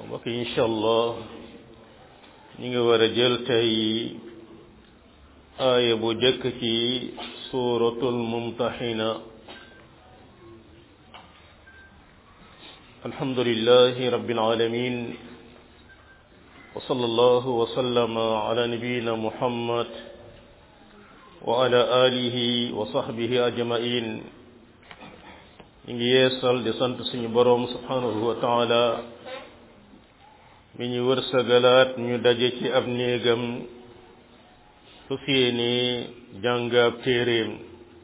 mbokk yi incha allah ñu ngi war a jël tey aaya bu jëkk ci suuratul mumtaxina alhamdulillahi rabbil alamin wa sallallahu wa sallama ala nabiyyina muhammad wa ala alihi wa sahbihi ajmain ñu ngi yeesal di sant suñu boroom subhanahu wa taala mi ñu wërsëgalaat ñu daje ci ab néegam su fiyeene jàngaab téeréem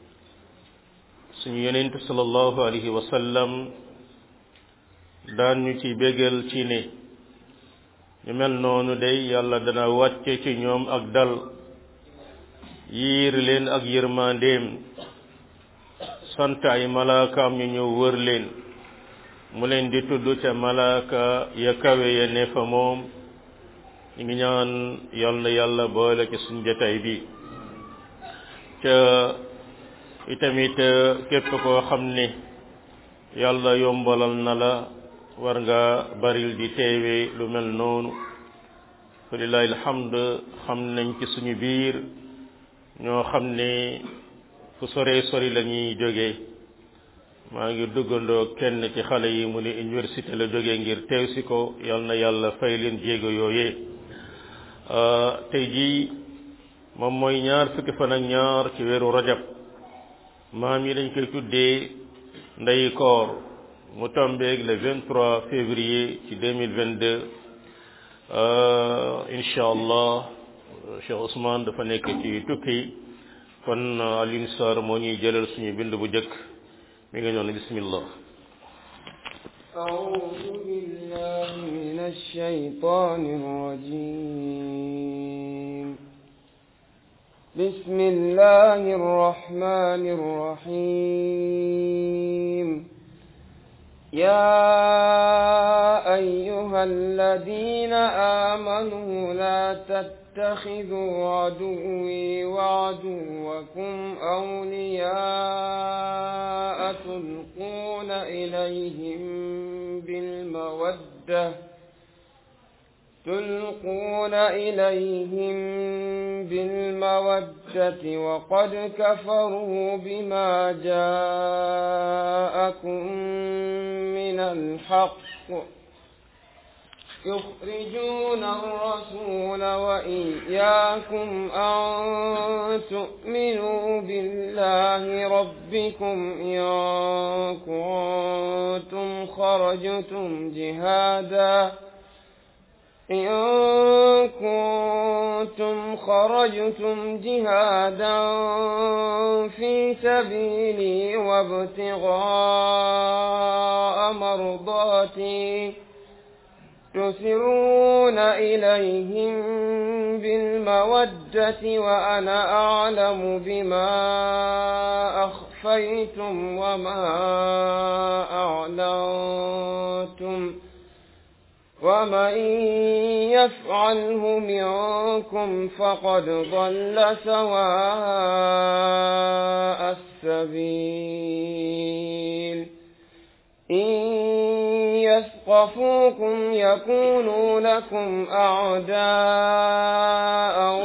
suñu yonent sallallahu alayhi wa sallam daan ñu ci bégal ci ne ñu mel noonu day yàlla dana wàcce ci ñoom ak dal yiir leen ak yërmandeem sant ay malaakaam ñu ñëw wër leen mu leen di tudd ca malaaka ya kawe ya ne fa moom ñu ngi ñaan yal na yàlla boole ci suñ jotaay bi ca itamit képp koo xam ne yàlla yombalal na la war nga baril di teewe lu mel noonu falilahi alhamd xam nañ ci suñu biir ñoo xam ne fu sore sori la ñuy jógee maa ngi duggandoo kenn ci xale yi mu ne université la jógee ngir teew si ko yal na yàlla fay leen jéego yooyee tey jii moom mooy ñaar fukki fan ak ñaar ci weeru rajab maam yi dañ koy tuddee ndeyi koor mu tombeeg le 23 février ci 2022 incha allah Cheikh Ousmane dafa nekk ci tukki kon Alioune Sarr moo ñuy jëlal suñu bind bu njëkk mi ngi noonu bismillah أعوذ بالله من الشيطان الرجيم بسم الله الرحمن الرحيم يا أيها الذين آمنوا لا تتخذوا عدوي وعدوكم أولياء تلقون إليهم بالمودة تلقون إليهم بالمودة وقد كفروا بما جاءكم من الحق يخرجون الرسول وإياكم أن تؤمنوا بالله ربكم إن كنتم خرجتم جهادا إن كنتم خرجتم جهادا في سبيلي وابتغاء مرضاتي تسرون إليهم بالمودة وأنا أعلم بما أخفيتم وما أعلنتم ومن يفعله منكم فقد ضل سواء السبيل إن يثقفوكم يكونوا لكم أعداء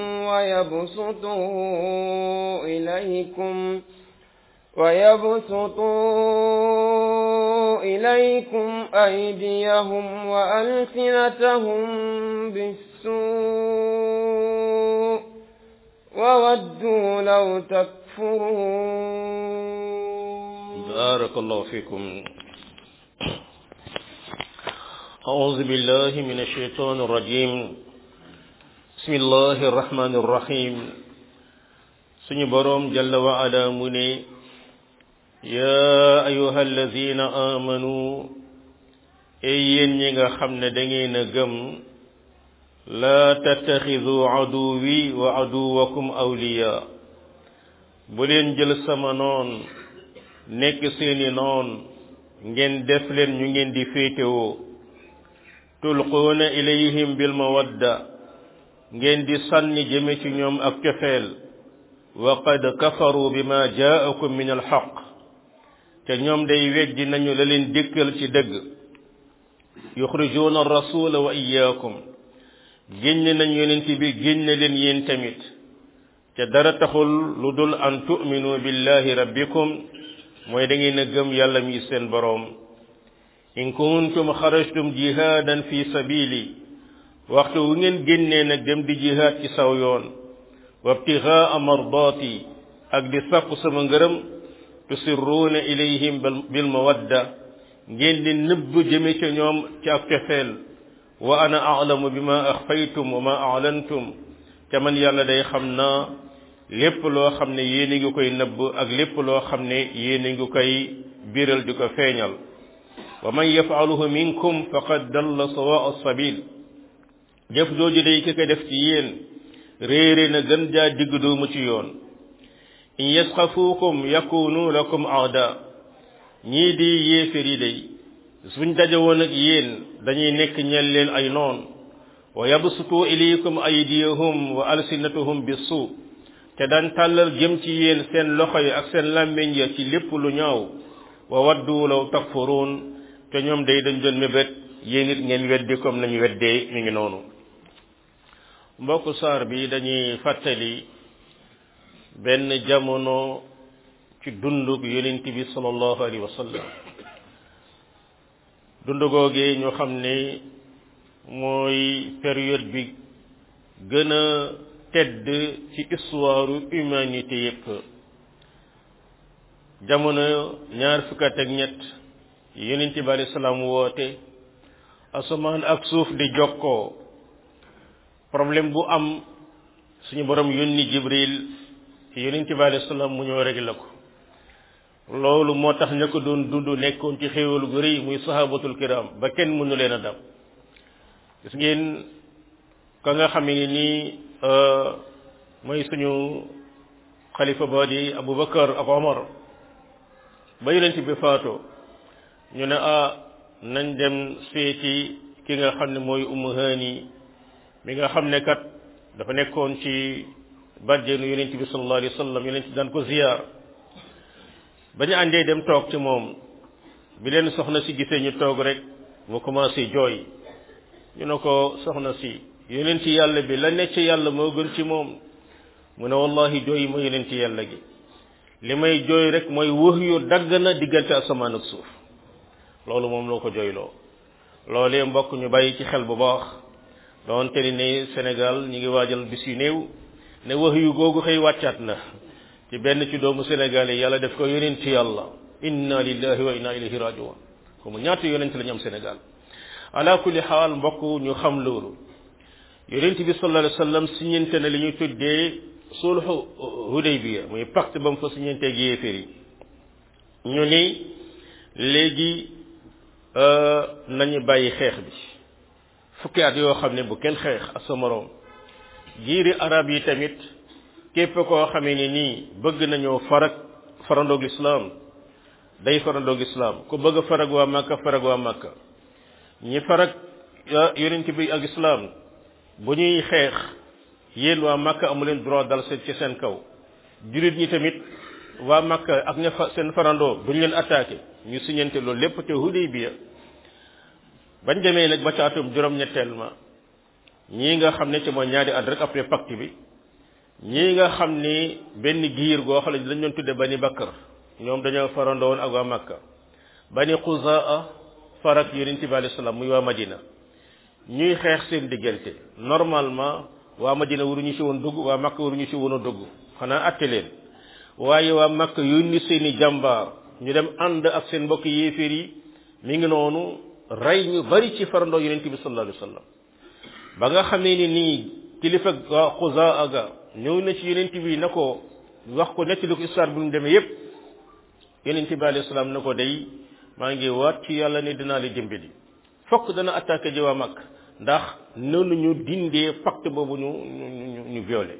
ويبسطوا إليكم ويبسطوا إليكم أيديهم وألسنتهم بالسوء وودوا لو تكفرون بارك الله فيكم أعوذ بالله من الشيطان الرجيم بسم الله الرحمن الرحيم suñu boroom jalla wa ala mu ne yaa ayuha alladina amanu ey yéen ñi nga xam ne da ngeen a gëm laa tattaxidu aduwi wa aduwakum awliya bu leen jël sama noon nekk seeni noon ngeen def leen ñu ngeen di féetewoo tulquuna ilayhim bil mawadda ngeen di sànni jëme ci ñoom ak cofeel wa qad kafaru bima jaakum min alxaq te ñoom day weddi nañu la leen dikkal ci dëgg yuxrijuuna rasula wa iyaakum génne nañ yonent bi génne leen yéen tamit te dara taxul lu dul an tu'minu billahi rabbikum mooy da ngeen a gëm yàlla mi seen boroom in kuntum xarajtum jihaadan fi sabili waxtu wu ngeen génnee nag dem di jihaad ci saw yoon wabtigaa mardaati ak di sàkku sama ngërëm tusirruuna ilayhim bil mawadda ngeen di nëbb jëme ca ñoom ci ak cofeel wa ana alamu bi ma axfaytum wa ma alantum te man yàlla day xam naa lépp loo xam ne yéen a ngi koy nëbb ak lépp loo xam ne yéen a ngi koy biral di ko feeñal wa man yafaluhu minkum faqad dalla sawaa sabil jëf jooju day ki ko def ci yéen réere na gën jaa digg doomu ci yoon in yasxafuukum yakunu lakum aada ñii di yéefér yi day suñ daje woon ak yéen dañuy nekk ñel leen ay noon wa yabsutu ilaykum aydiyahum wa alsinatuhum bisu te daan tàllal jëm ci yéen seen loxo yi ak seen làmmiñ ya ci lépp lu ñaaw wa waddu law takfuruun te ñoom day dañ doon mébét yéen it ngeen weddi comme nañu weddee mi ngi noonu mbokk saar bi dañuy fàttali benn jamono ci dundug yonent bi sallallahu alayhi wa sallam dund googee ñu xam ne mooy période bi gën a tedd ci histoire humanité yépp jamono ñaar fukk ak ñett yonent bi alayhi salaam woote asamaan ak suuf di jokkoo problème bu am suñu borom yónni jibril ci yonent bi alayhi salaam mu ñëw réglé ko loolu moo tax ña ko doon dund nekkoon ci xéewal gu rëy muy sahabatul kiram ba kenn mënu leen a dam gis ngeen ka nga xam ne nii mooy suñu xalifa ba di abubakar ak omar ba yonent bi faatoo ñu ne ah nañ dem seeti ki nga xam ne mooy umu haani mi nga xam ne kat dafa nekkoon ci bàjjeenu yonent bi sallallahu alayhi wa sallam yonent bi daan ko ziyaar ba ñu àndee dem toog ci moom bi leen soxna si gisee ñu toog rek mu commencé jooy ñu ne ko soxna si yonent yàlla bi la nekk ci yàlla moo gën ci moom mu ne wallahi jooy ma yonent yàlla gi li may jooy rek mooy wax yu dagg na diggante asamaan ak suuf loolu moom loo ko jooyloo loolee mbokk ñu bàyyi ci xel bu baax doonte ni ne Sénégal ñu ngi waajal bis yu néew ne wax yu googu xëy wàccaat na ci benn ci doomu Sénégal yi yàlla def ko yonent yàlla inna lillahi wa inna ilayhi rajiun comme ñaata yonent la ñu am Sénégal ala kulli xaal mbokk ñu xam loolu yonent bi sallallahu alayhi wa sallam siñente na li ñuy tuddee sulhu Hudaybiya muy pacte ba mu fa siñenteeg yéeféer yi ñu ni léegi nañu bàyyi xeex bi fukki at yoo xam ne bu kenn xeex ak sa moroom jiiri arab yi tamit képp koo xamee ni nii bëgg nañoo farag farandoog lislaam day farandoog lislaam ku bëgg a farag waa Makka farag waa Makka ñi farag yonent bi ak islaam bu ñuy xeex yéen waa Makka amu leen droit dal seen ci seen kaw jullit ñi tamit waa Makka ak ña fa seen farandoo duñ leen attaqué ñu siñante loolu lépp te Hudaybiya bañ demee nag ba ca atum juróom-ñetteel ma ñii nga xam ne ci mooy ñaari at rek après pacte bi ñii nga xam ni benn giir goo xam ne dañ doon tudde bani Bakar ñoom dañoo farandoo woon ak waa Makka bani Xuzaa farak yonent bi alayhi salaam muy waa Madina ñuy xeex seen diggante normalement waa Madina waruñu ci woon dugg waa Makka waruñu ci woon a dugg xanaa atte leen waaye waa Makka yónni seeni jàmbaar ñu dem ànd ak seen mbokk yéeféer yi mi ngi noonu rey ñu bari ci farandoo yonent bi sallallahu alayhi wa sallam ba nga xamee ni nii kilifa waa Xuzaa ga ñëw na ci yonent bi na ko wax ko nettali ko histoire bu ñu demee yépp yonent bi alayhi salaam na ko day maa ngi waat ci yàlla ne dinaa la dimbali fokk dana attaqué ji waa mag ndax noonu ñu dindee pacte boobu ñu ñu ñu violé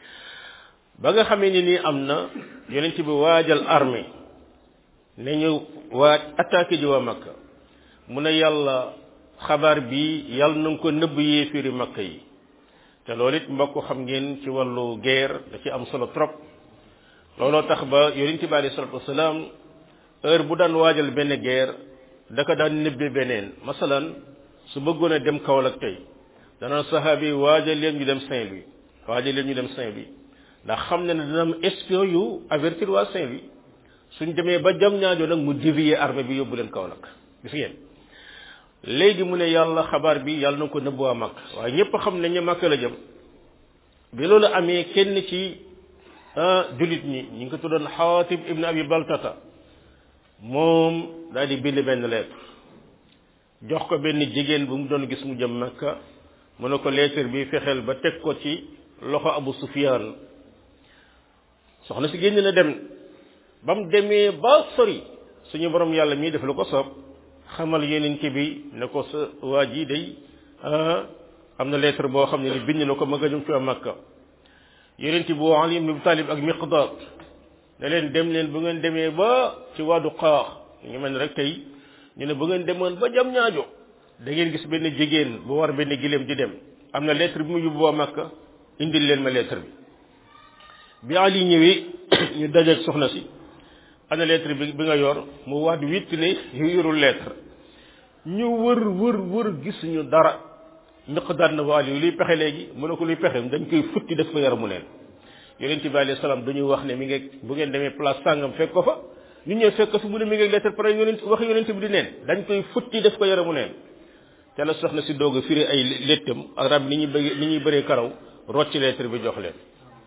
ba nga xamee ni nii am na yonent bi waajal armée ne ñu waaj attaqué ji waa Makka mu ne yàlla xabaar bi yàlla na nga ko nëbb yéefiri Makka yi te loolu it mbokk xam ngeen ci wàllu guerre da ci am solo trop looloo tax ba yonent bi alayhi salatu wasalaam heure bu daan waajal benn guerre da ko daan nëbbe beneen masalan su bëggoon a dem Kaolack tey dana saxaabi waajal leen ñu dem Saint-Louis waajal leen ñu dem Saint-Louis ndax xam ne ne dina am espion yu avertir waa Saint-Louis suñ demee ba jam ñaajo nag mu dévier armée bi yóbbu leen Kaolack gis ngeen léegi mu ne yàlla xabaar bi yàlla na ko nëbb waa Makka waaye ñëpp xam nañ ne Makka la jëm bi loolu amee kenn ci jullit ñi ñu ngi ko tuddoon Xaatib ibn Abi Baltata moom daal di bind benn lettre jox ko benn jigéen bu mu doon gis mu jëm Makka mu ne ko lettre bi fexeel ba teg ko ci loxo Abu Sufyaan soxna si génn na dem ba mu demee ba sori suñu borom yàlla mii def lu ko soob xamal yeneen ci bi ne ko sa waa ji day am na lettre boo xam ne ni bind na ko ma nga jëm ci waa Makka yeneen ci bu Ali ibn Abi Talib ak Miqdaad ne leen dem leen bu ngeen demee ba ci waadu xaax ñu mel ne rek tey ñu ne bu ngeen demoon ba jam ñaajo da ngeen gis benn jigéen bu war benn gileem di dem am na lettre bi mu yóbbu waa Makka indil leen ma lettre bi bi Ali ñëwee ñu dajeeg soxna si ana lettre bi bi nga yor mu waat witt ne yu yorul lettre ñu wër wër wër gisuñu dara miqdaad na waal yi luy pexe léegi mu ne ko luy pexe dañ koy futti def ko yaramu neen yonente bi alayhi salaam dañuy wax ne mi ngi bu ngeen demee place sàngam fekk ko fa ñu ñëw fekk ko fi mu ne mi ngi lettre pare yonent wax yonente bi di neen dañ koy futti def ko yaramu neen te la soxna si doog a firi ay lettam ak rab ni ñuy bëgg ni ñuy bëree karaw rocci lettre bi jox leen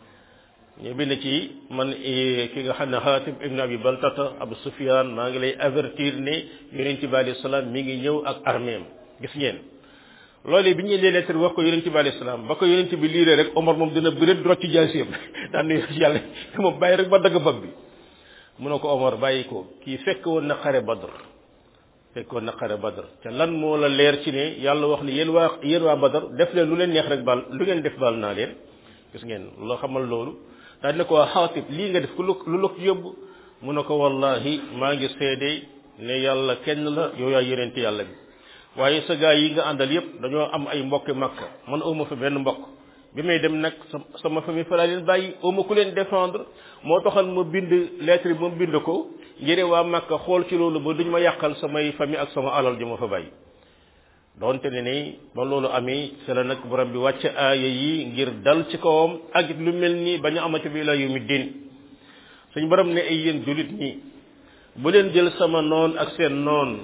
ñu bind ci man ki nga xam ne Xaatib ibn Abi Baltata Abu Sufyan maa ngi lay avertir ne yonent bi alayhi salaam mi ngi ñëw ak arméem gis ngeen loolu bi ñu indee lettre wax ko yonent bi alayhi salaam ba ko yonent bi liiree rek Omar moom dina bëreet rocc jaasiyam daan ne yàlla moom bàyyi rek ba dagg bopp bi mu ne ko Omar bàyyi ko kii fekk woon na xare Badr fekk woon na xare Badr te lan moo la leer ci ne yàlla wax ne yéen waa yéen waa Badr def leen lu leen neex rek baal lu ngeen def baal naa leen gis ngeen loo xamal loolu daal ne ko xaatib lii nga def ku lu la ko yóbbu mu ne ko wallahi maa ngi seede ne yàlla kenn la yow yaa yonent yàlla bi waaye sa gaa yi nga àndal yépp dañoo am ay mbokki makka man awma fa benn mbokk bi may dem nag sama famille fa laa leen bàyyi awma ku leen défendre moo taxal ma bind lettre bi ma bind ko ngir waa makka xool ci loolu ba duñ ma yàqal samay famille ak sama alal ji ma fa bàyyi donte ne ni ba loolu amee ci la nag borom bi wàcc aaya yi ngir dal ci kawam ak it lu mel ni bañu amati bi la yu mi din suñ borom ne ay yéen julit ñi bu leen jël sama noon ak seen noon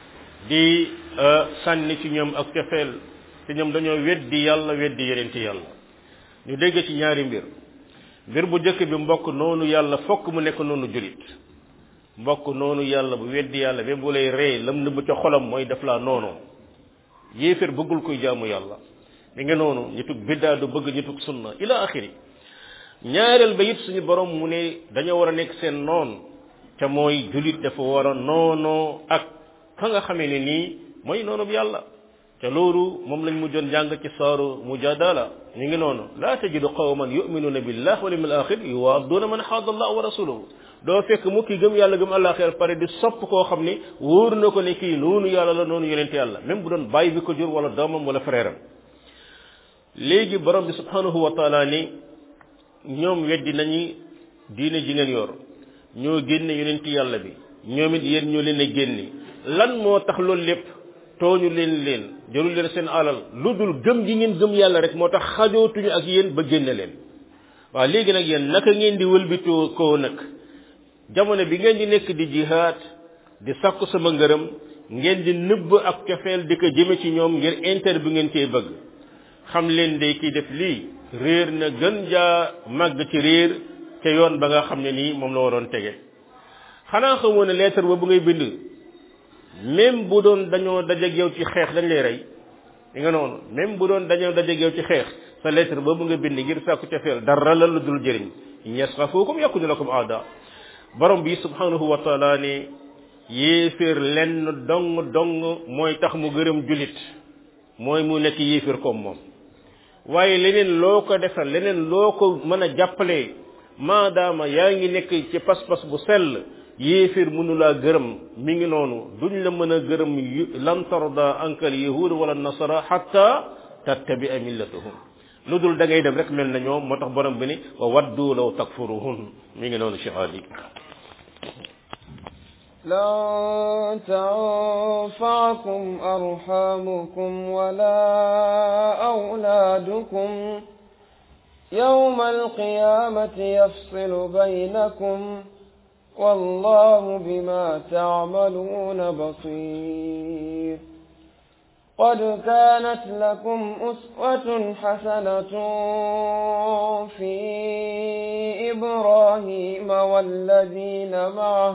di sànni ci ñoom ak cofeel te ñoom dañoo weddi yàlla weddi yeneen ci yàlla ñu dégg ci ñaari mbir mbir bu jëkk bi mbokk noonu yàlla fokk mu nekk noonu julit mbokk noonu yàlla bu weddi yàlla ba bu lay rey lam nëbb ca xolam mooy def laa noonu yéeféer bëggul koy jaamu yàlla mi ngi noonu ñi tug biddaa du bëgg ñi tug sunna ila axiri ñaareel ba it suñu borom mu ne dañoo war a nekk seen noon te mooy julit dafa war a noonoo ak ka nga xamee ne nii mooy noonu bi yàlla te loolu moom lañ mujjoon jàng ci saaru mujadala ñu ngi noonu laa tajidu qawman yuminuna billah wal yawmil axir yuwaaduna man xaada allah wa rasuluhu doo fekk mu kii gëm yàlla gëm àllaaxira pare di sopp koo xam ni wóor na ko ne kii noonu yàlla la noonu yonent yàlla même bu doon bàyyi bi ko jur wala doomam wala frère am léegi borom bi subhanahu wa taala ni ñoom weddi nañu diine ji ngeen yor ñoo génne yonent yàlla bi ñoom it yéen ñoo leen a génne lan moo tax loolu lépp tooñu leen leen jarul leen seen alal lu dul gëm gi ngeen gëm yàlla rek moo tax xajootuñu ak yéen ba génne leen waaw léegi nag yéen naka ngeen di wëlbitoo koo nag jamono bi ngeen di nekk di jihaad di sakku sama ngërëm ngeen di nëbb ak cofeel di ko jëme ci ñoom ngir inter bi ngeen cee bëgg xam leen de kii def lii réer na gën jaa màgg ci réer ca yoon ba nga xam ne nii moom la waroon tege xanaa xamoo ne lettre ba bu ngay bind même bu doon dañoo dajeeg yow ci xeex dañ lay rey li nga noonu même bu doon dañoo dajeeg yow ci xeex sa lettre boobu nga bind ngir sàkku cofeel dara la lu dul jëriñ yasxafukum yakunu lakum aada borom bi subhanahu wa taala ne yéeféer lenn dong dong mooy tax mu gërëm julit mooy mu nekk yéeféer comme moom waaye leneen loo ko defal leneen loo ko mën a jàppale maadaama yaa ngi nekk ci pas-pas bu sell yéeféer mënulaa gërëm mi ngi noonu duñ la mën a gërëm lan tarda ankal yahud wala nasara hatta tattabia millatahum lu dul da ngay dem rek mel na ñoom moo tax borom bi ni wa waddu law takfuruhun mi ngi noonu cheikh ali لن تنفعكم أرحامكم ولا أولادكم يوم القيامة يفصل بينكم والله بما تعملون بصير قد كانت لكم أسوة حسنة في إبراهيم والذين معه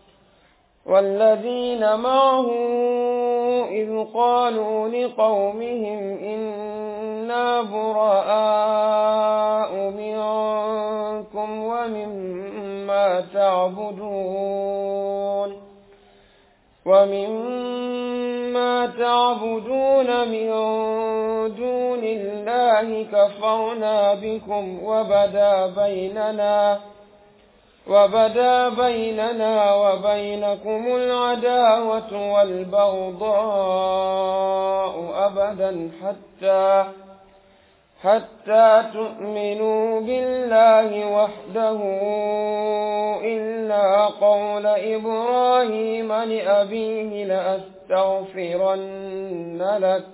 والذين معه إذ قالوا لقومهم إنا براء منكم ومما تعبدون ومما تعبدون من دون الله كفرنا بكم وبدا بيننا وبدا بيننا وبينكم العداوة والبغضاء أبدا حتى حتى تؤمنوا بالله وحده إلا قول إبراهيم لأبيه لأستغفرن لك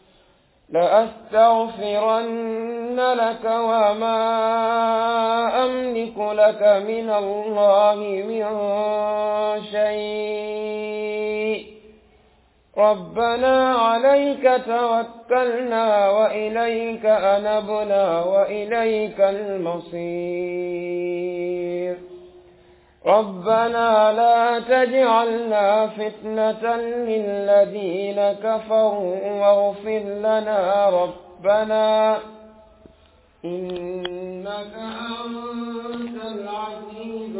لأستغفرن لك وما أملك لك من الله من شيء ربنا عليك توكلنا وإليك أنبنا وإليك المصير ربنا لا تجعلنا فتنة للذين كفروا واغفر لنا ربنا إنك أنت العزيز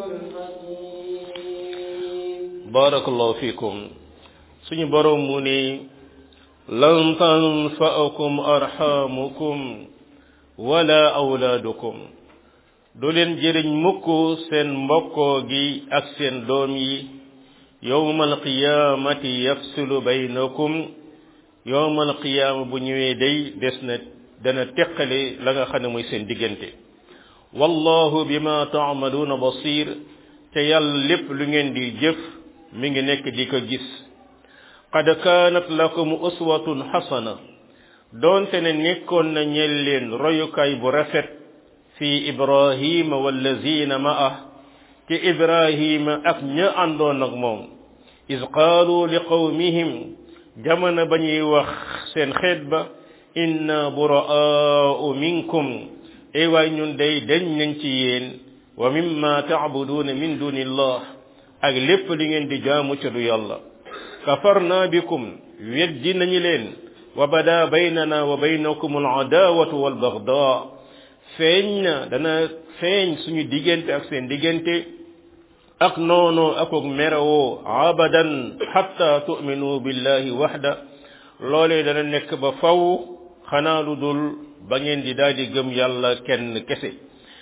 الحكيم بارك الله فيكم suñu borom mu ni lan tanfa'akum arhamukum wala awlaadukum du leen jëriñ mukk seen mbokkoo gi ak seen doom yi yowmal qiyaamati yafsilu baynakum yowmal qiyaama bu ñëwee day des na dana teqale la nga xam ne mooy seen diggante wallahu bima taamaluuna basir te yàlla lépp lu ngeen di jëf mi ngi nekk di ko gis qad kaanat lakum uswatun xasana doonte ne nekkoon na ñel leen royukaay bu rafet fi ibrahima wallazina ma'ah ci ibrahima ak ña àndoon ak moom is qaalu li qawmihim jamono ba ñuy wax seen xeet ba inna buraa'u minkum ay waay ñun day dañ nañ ci yéen wa mimma ta'buduuna min dunillah ak lépp li ngeen di jaamu ca du yàlla kafarna bikum weddi nañu leen wa bada baynana wa baynakum al-adaawatu wal-bagdaa feeñ na dana feeñ suñu diggante ak seen diggante ak noonu ak ak merewoo abadan hatta tu'minu billahi waxda loolee dana nekk ba faw xanaa lu dul ba ngeen di daal di gëm yàlla kenn kese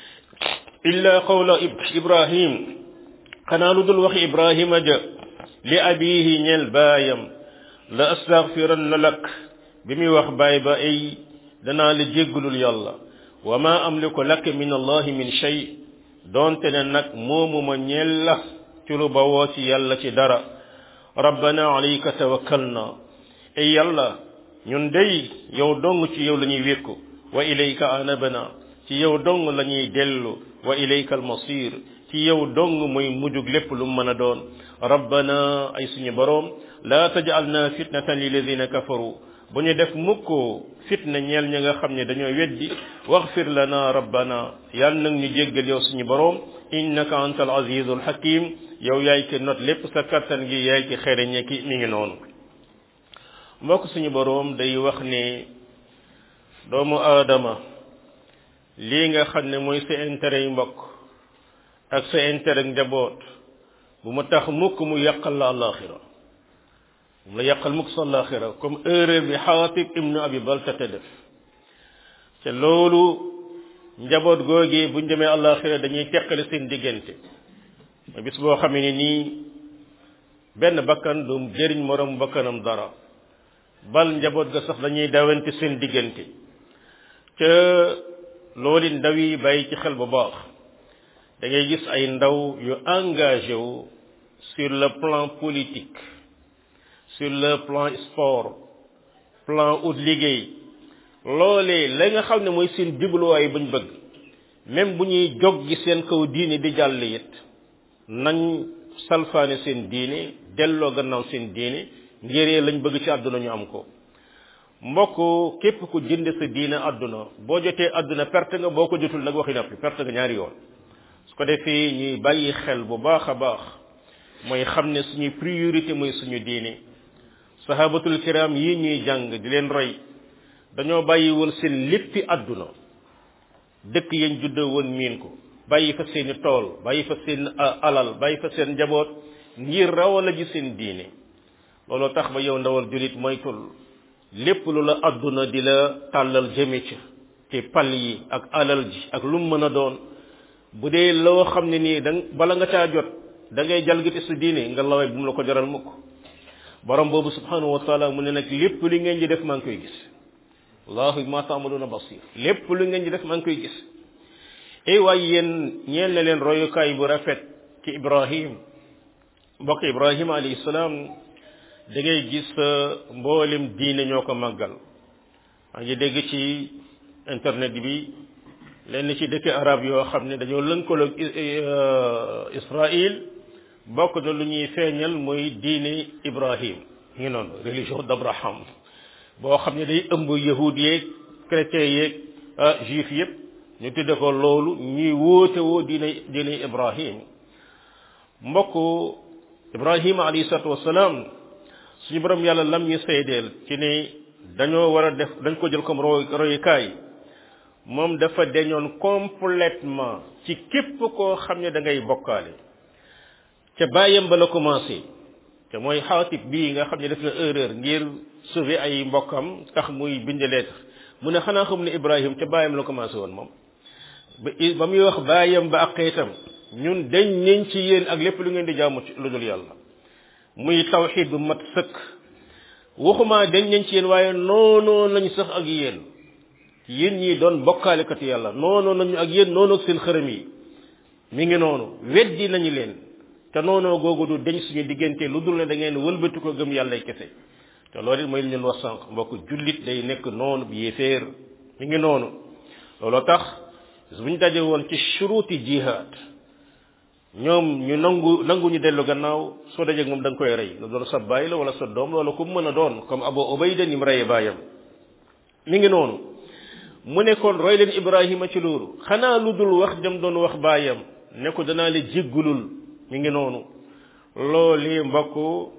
illa qawla ibrahim xanaa lu dul waxi ibrahima ja li abihi ñel baayam la astaghfiranna lak bi muy wax baay ba ay danaa la jéggalul yàlla wa ma amliku lak min allahi min shay doonte ne nag moomu ma ñeel la ci lu bawoo ci yàlla ci dara rabbana alayka tawakkalna ay yàlla ñun day yow dong ci yow la ñuy wékku wa ilayka anabana ci yow dong la ñuy dellu wa ilayka almasir ci yow dong mooy mujug lépp lu mën a doon rabbana ay suñu boroom la tajalna fitnatan lilladina kafaru bu ñu def mukk fitna ñeel ñi nga xam ne dañoo weddi waxfir lana rabbana yàlla nag ñu jéggal yow suñu boroom innaka anta al azizul hakim yow yaay ki not lépp sa kattan gi yaay ki xereñe ki mi ngi noonu mbokk suñu boroom day wax ne doomu aadama lii nga xam ne mooy sa intérêt yu mbokk ak sa intérêt njaboot bu ma tax mukk mu yàqal la alaxira bu mu la yàqal mukk sa alaxira comme erreur bi xaatib ibnu abi baltate def te loolu njaboot googee buñ demee alaxira dañuy teqale seen diggante ma bis boo xamee ne nii benn bakkan du jëriñ morom bakkanam dara bal njaboot ga sax dañuy dawante seen diggante ca loolu ndaw yi bàyyi ci xel bu baax da ngay gis ay ndaw yu engagé wu sur le plan politique sur le plan sport plan ut liggéey loolee la nga xam ne mooy seen jubluwaay bañ bëgg même bu ñuy jog gi seen kaw diine di jàll it nañ salfaane seen diine delloo gannaaw seen diine ngiree lañ bëgg ci àdduna ñu am ko mbokk képp ku jënd sa diine àdduna boo jotee àdduna perte nga boo ko jotul nag waxi nappi perte nga ñaari yoon su ko defee ñuy bàyyi xel bu baax a baax mooy xam ne suñuy priorité mooy suñu diine sahabatul kiram yi ñuy jàng di leen roy dañoo bàyyi woon seen léppi àdduna dëkk yañ juddoo woon miin ko bàyyi fa seeni tool bàyyi fa seen alal bàyyi fa seen njaboot ngir rawala ji seen diine loolu tax ba yow ndawal julit moytul lépp lu la àdduna di la tàllal jëme ca te pal yi ak alal ji ak lu mu mën a doon bu dee loo xam ne nii da bala nga caa jot da ngay jalgati sa diine nga laway bu mu la ko jaral mukk borom boobu subhanahu wa taala mu ne nag lépp li ngeen di def maa ngi koy gis allahu ma taamaluna basir lépp lu ngeen di def maa ngi koy gis ey waaye yéen ñeel na leen royukaay bu rafet ci ibrahim mbokk ibrahim alayhi salaam da ngay gis mboolem diine ñoo ko màggal maa ngi dégg ci internet bi lenn ci dëkk arab yoo xam ne dañoo lënkaloog Israël bokk na lu ñuy feeñal mooy diine Ibrahim ngi noonu religion d'Abraham boo xam ne day ëmb yahud yeeg chrétien yeeg juif yépp ñu tudde ko loolu ñuy wóote woo diine diine Ibrahim mbokk Ibrahim alayhi salatu wasalaam suñu borom yàlla lam ñu seedeel ci ne dañoo war a def dañ ko jël comme roy royukaay moom dafa deñoon complètement ci képp koo xam ne da ngay bokkaale ca bàyyam ba la commencé te mooy xaatib bii nga xam ne def na erreur ngir sauver ay mbokkam tax muy bind lettre mu ne xanaa xam ne Ibrahim ca bàyyam la commencé woon moom ba ba muy wax bàyyam ba ak xeetam ñun dañ nañ ci yéen ak lépp lu ngeen di jaamu ci lu dul yàlla muy tawxid bu mat sëkk waxuma dañ nañ ci yéen waaye noonoo nañ sax ak yéen yéen ñii doon bokkaalekati yàlla noonoo nañu ak yéen noonu ak seen xërëm yi mi ngi noonu weddi nañu leen te noonoo googu du deñ suñu diggante lu dul ne da ngeen wëlbati ko gëm yàlla kese te loolu it mooy li ñu wax sànq mbokk jullit day nekk noonu bi yéeféer mi ngi noonu looloo tax bu ñu daje woon ci shuruti jihad ñoom ñu nangu nangu ñu dellu gannaaw soo dajeeg moom da nga koy rey lu doon sa baay la wala sa doom la wala ku mën a doon comme Abu Ubayda ni mu reyee baayam mi ngi noonu mu ne kon roy leen Ibrahima ci loolu xanaa lu dul wax jëm doon wax baayam ne ko danaa la jéggulul mi ngi noonu loolu mbokk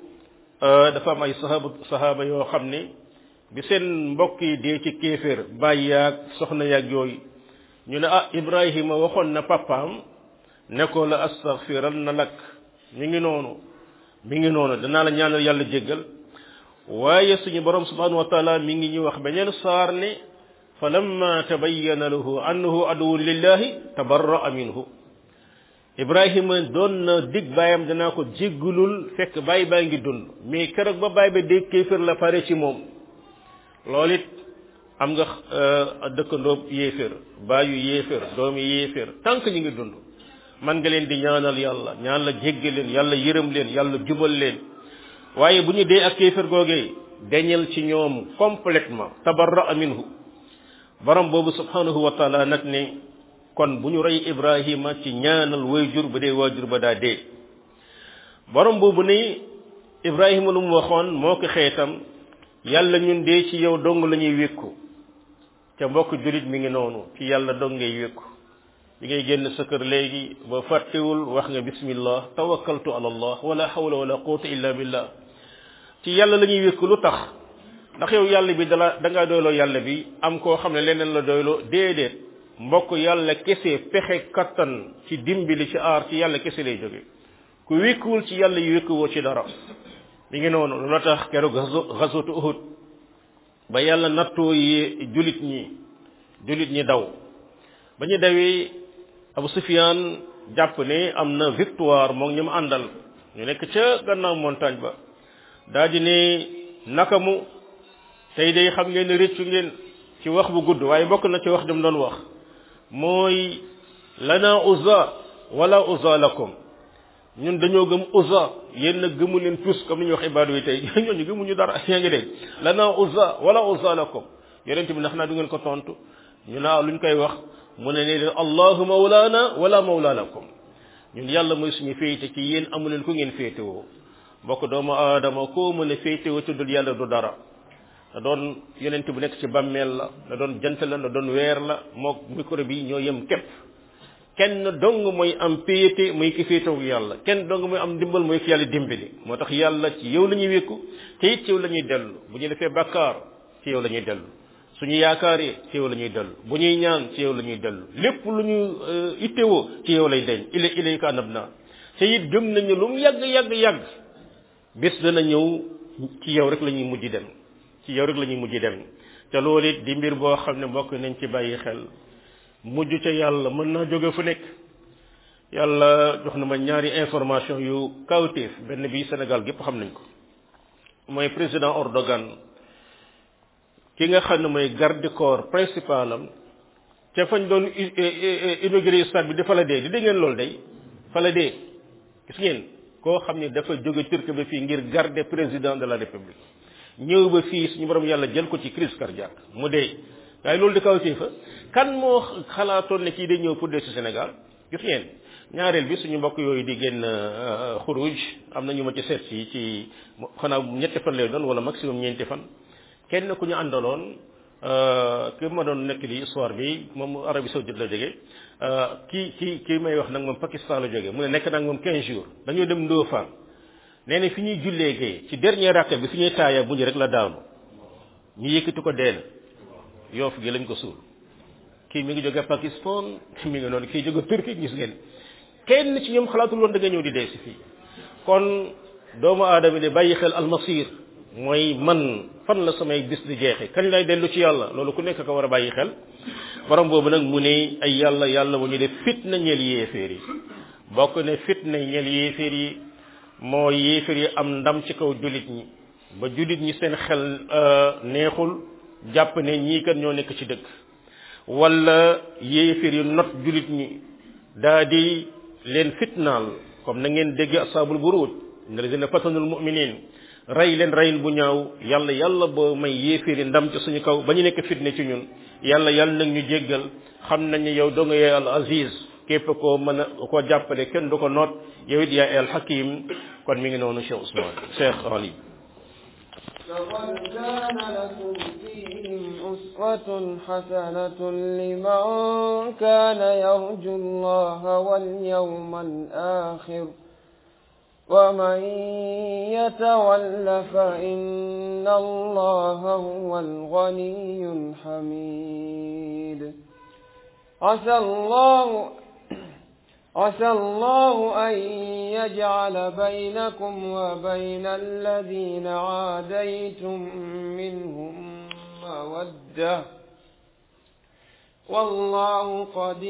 dafa am ay sahaba sahaba yoo xam ne bi seen mbokk yi dee ci kéeféer bàyyi yaag soxna yaag yooyu ñu ne ah Ibrahima waxoon na papaam ne ko la astaghfiral na lak mi ngi noonu mi ngi noonu danaa la ñaanal yàlla jéggal waaye suñu borom subhanahu wa taala mi ngi ñu wax beneen saar ne fa lamma tabayyana lahu annahu aduwwun lillahi tabarra'a minhu ibrahima doon na dig baayam danaa ko jéggulul fekk baay baa ngi dund mais keroog ba baay ba dégg kéefër la pare ci moom loolu it am nga dëkkandoo yéefér baayu yéefér doomi yéefér tant que ñu ngi dund man nga leen di ñaanal yàlla ñaan la jéggal leen yàlla yërëm leen yàlla jubal leen waaye bu ñu dee ak kéefér googee deñal ci ñoom complètement tabarra minhu borom boobu subhanahu wa taala nag ne kon bu ñu rey ibrahima ci ñaanal waajur bu dee waajur ba daa dee borom boobu ne ibrahima lu mu waxoon moo ko xeetam yàlla ñun dee ci yow dong la ñuy wékku ca mbokk julit mi ngi noonu ci yàlla dong ngay wékku bi ngay génn sa kër léegi ba fàttewul wax nga bismillah tawakkaltu ala allah wala hawla wala quwwata illa billah ci yàlla la ñuy wékku lu tax ndax yow yàlla bi dala da ngaa doyloo yàlla bi am koo xam ne leneen la doyloo déedéet mbokk yàlla kese pexe kattan ci dimbali ci aar ci yàlla kese lay jóge ku wékkuwul ci yàlla yu wékkuwoo ci dara mi ngi noonu lu la tax keroog xasootu uhud ba yàlla nattoo yi julit ñi julit ñi daw ba ñu dawee abu sufiyaan jàpp ne am na victoire moom ñu mu àndal ñu nekk ca gannaaw montagne ba daa di ne naka mu tey day xam ngeen ne réccu ngeen ci wax bu gudd waaye bokk na ci wax jëm doon wax mooy lana uzza wala uzza lakum ñun dañoo gëm uzza yéen nag gëmu leen tous comme ni ñuy wax ibaadu yi tey ñooñu gëmuñu dara yaa ngi dégg lana uzza wala uzza lakum yonent bi ndax naa du ngeen ko tontu ñu naa luñ koy wax mu ne leen allahu mawlana wala mawla lakum ñun yàlla mooy suñu féete ci yéen amu leen ku ngeen féetewoo mbokk doomu aadama koo mën a féetewoo tuddul yàlla du dara da doon yonent bu nekk ci bàmmeel la da doon jant la da doon weer la mook micro bi ñoo yem képp kenn dong mooy am péete muy ki féetewoo yàlla kenn dong mooy am ndimbal mooy ki yàlla dimbali moo tax yàlla ci yow la ñuy wékku te it ci yow la ñuy dellu bu ñu defee bakkaar ci yow la ñuy dellu suñu yaakaaree ci yow la ñuy dellu bu ñuy ñaan ci yow la ñuy dellu lépp lu ñu ittewoo ci yow lay deñ ila ilayka anabna te it gëm nañu lu mu yàgg yàgg yàgg bis dana ñëw ci yow rek la ñuy mujj dem ci yow rek la ñuy mujj dem te loolu it di mbir boo xam ne mbokk nañ ci bàyyi xel mujj ca yàlla mën naa jóge fu nekk yàlla jox na ma ñaari information yu kawtéef benn bi Sénégal gépp xam nañ ko mooy président Erdogan ki nga xam ne mooy garde corps principal am ca fañ doon inauguré stade bi dafa la dee di dégg ngeen loolu day fa la dee gis ngeen koo xam ne dafa jóge Turquie ba fii ngir garder président de la république ñëw ba fii suñu borom yàlla jël ko ci crise cardiaque mu dee waaye loolu di kaw ci fa kan moo xalaatoon ne kii day ñëw pour dee ci Sénégal gis ngeen ñaareel bi suñu mbokk yooyu di génn xuruj am na ñu ma ci seet si ci xanaa ñetti fan lay doon wala maximum ñeenti fan kenn ku ñu àndaloon ki ma doon nekk di histoire bi moom Arabie Saoudite la jóge kii kii kii may wax nag moom Pakistan la jóge mu ne nekk nag moom 15 jours dañoo dem Ndofane nee na fi ñuy jullee gee ci dernier rakka bi fi ñuy taaya bu ñu rek la daanu ñu yëkkati ko deen yoof gi lañ ko suul kii mi ngi jóge Pakistan mi ngi noonu kii jóge Turquie gis ngeen kenn ci ñoom xalaatul woon da nga ñëw di dee si fii kon doomu aadama de bàyyi xel almasir mooy man fan la samay bis di jeexe kañ lay dellu ci yàlla loolu ku nekk ko war a bàyyi xel borom boobu nag mu ne ay yàlla yàlla bu ñu def fitna ñeel yéeféer yi bokk ne fitna ñeel yéeféer yi moo yéeféer yi am ndam ci kaw jullit ñi ba jullit ñi seen xel neexul jàpp ne ñii kat ñoo nekk ci dëkk wala yéeféer yi not jullit ñi daa di leen fitnaal comme na ngeen dégg asaabul buruud ne lazina fatanul mu'minin rey leen reyin bu ñaaw yàlla yàlla boo may yéeféeri ndam ci suñu kaw ba ñu nekk fitne ci ñun yàlla yàlla nag ñu jéggal xam nañ ne yow doo nga yaay al aziz képp koo mën a koo jàppale kenn du ko noot yow it yaay al hakim kon mi ngi noonu Cheikh Ousmane Cheikh Ali لقد كان لكم فيهم أسوة حسنة لمن كان يرجو الله واليوم الآخر ومن يتول فإن الله هو الغني الحميد عسى الله عسى الله أن يجعل بينكم وبين الذين عاديتم منهم مودة والله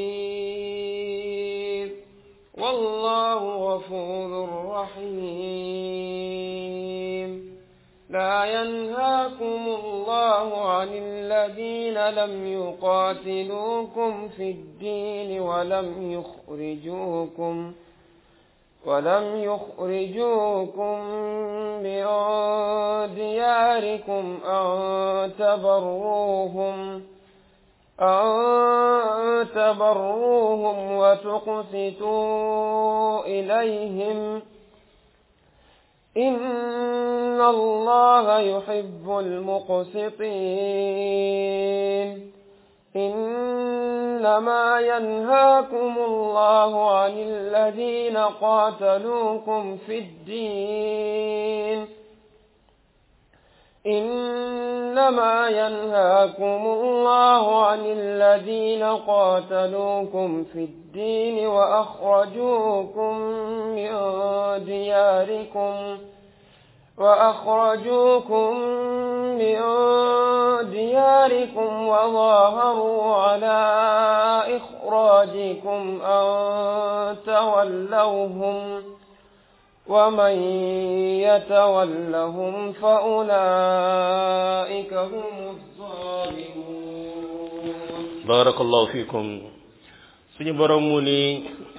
قدير والله غفور رحيم لا ينهاكم الله عن الذين لم يقاتلوكم في الدين ولم يخرجوكم ولم يخرجوكم من دياركم أن تبروهم أن تبروهم وتقسطوا إليهم إن الله يحب المقسطين إنما ينهاكم الله عن الذين قاتلوكم في الدين إنما ينهاكم الله عن الذين قاتلوكم في الدين وأخرجوكم من دياركم وأخرجوكم من دياركم وظاهروا على إخراجكم أن تولوهم ومن يتولهم فأولئك هم الظالمون barakallahu fikum suñu borom mu ni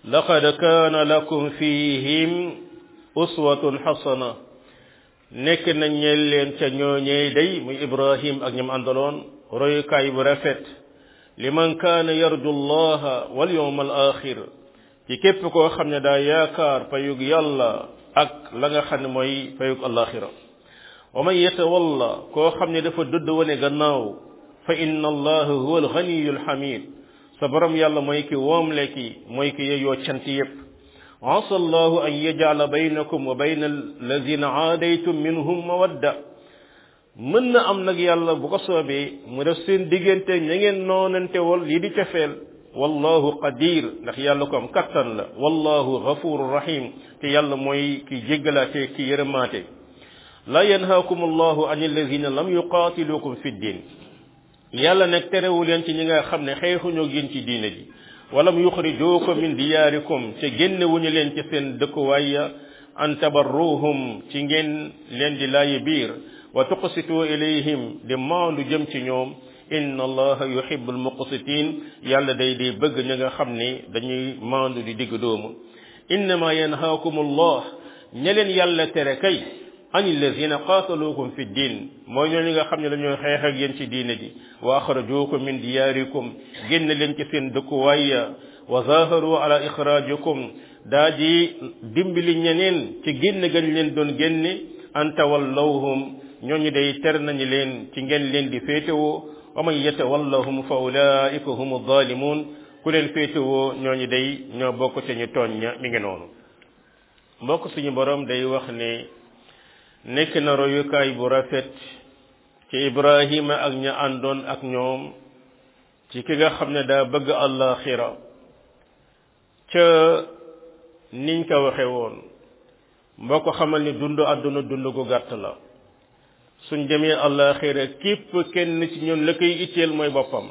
laqad kaana lakum fihim uswatun xasana nekk nañ ñeel leen ca ñooñee day muy ibrahim ak ñam àndaloon royukaay bu rafet liman kaana yarju llaha wal yawm al axir ci képp koo xam ne daa yaakaar payug yàlla ak la nga xam ne mooy payug alaxira wa man yatawalla koo xam ne dafa dëdd wane gannaaw fa inna allaha huwa alganiyu alhamid sa borom yàlla mooy ki woomle ki mooy ki yeyoo cant yépp asa allahu an yajala baynakum wa bayna alladina aadaytum minhum mawadda mën na am nag yàlla bu ko soobee mu def seen diggante ña ngeen noonante wol lii di cafeel wallahu qadir ndax yàlla ko am kattan la wallahu ghafuru rahim te yàlla mooy ki jéggalaate ki yërëmaate la yanhaakum allahu an alladina lam yuqatilukum fi ddin yàlla nag terewu leen ci ñi nga xam ne xeexuñoo génn ci diine ji walam yuxrijuukum min diyaarikum te génnewuñu leen ci seen dëkkuwaay ya an tabarruhum ci ngeen leen di laayi biir wa tuqsitu ilayhim di maandu jëm ci ñoom inna allaha yuhibbu almuqsitin yàlla day di bëgg ñi nga xam ne dañuy maandu di digg doomu innama yanhaakum allah ña leen yàlla tere kay an allazina qaataluukum fi ddin mooy ñooñu nga xam ne dañoo xeex ak yéen ci diine ji wa axrajuukum min diyaarikum génn leen ci seen dëkkuwaay ya wa zaharu ala ixraajikum daa di dimbali ñeneen ci génn gañ leen doon génne an tawallawhum ñooñu day ter nañu leen ci ngeen leen di féetewoo wa man yatawallahum fa ulaika hum zalimun ku leen féetewoo ñooñu day ñoo bokk ca ñu tooñ ña mi ngi noonu mbokk suñu borom day wax ne nekk na royukaay bu rafet ci ibrahima ak ña àndoon ak ñoom ci ki nga xam ne daa bëgg àllaaxira ca niñ ko waxe woon mbokk xamal ni dund àdduna dund gu gàtt la suñ demee àllaaxira képp kenn ci ñun la koy itteel mooy boppam